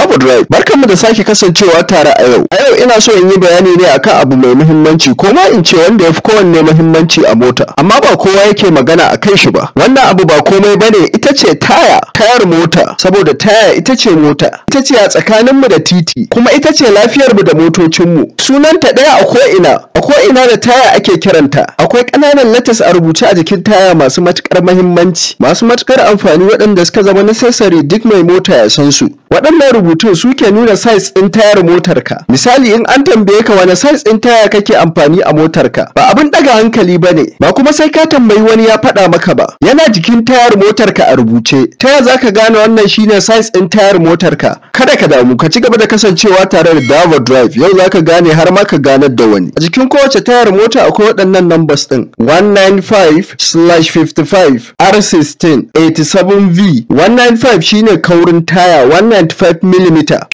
Davo Drive. Barkanmu da sake kasancewa tare a yau. A yau ina so in yi bayani ne akan abu mai muhimmanci ko ma in ce wanda ya fi kowanne muhimmanci a mota. Amma ba kowa yake magana a kan shi ba. Wannan abu ba komai bane ita ce taya, tayar mota. Saboda taya ita ce mota. Ita ce a tsakaninmu da titi, kuma ita ce lafiyarmu da motocinmu. Sunanta ɗaya a ko'ina, a ko'ina da taya ake kiranta. Akwai ƙananan latas a rubuce a jikin taya masu matuƙar muhimmanci, masu matuƙar amfani waɗanda suka zama necessary duk mai mota ya san su. Waɗannan rubutun su ke nuna size ɗin tayar motarka. Misali in an tambaye ka wani size ɗin taya kake amfani a motarka, ba abin ɗaga hankali ba ne, ba kuma sai ka tambayi wani ya faɗa maka ba. Yana jikin tayar motarka a rubuce. Ta ya za ka gane wannan shine size ɗin tayar motarka? Kada ka damu, ka ci gaba da kasancewa tare da Davo Drive. Yau za ka gane har ma ka ganar da wani. A jikin kowace tayar mota akwai waɗannan numbers ɗin. 195/55 R16 87V 195 shine kaurin taya 195 mm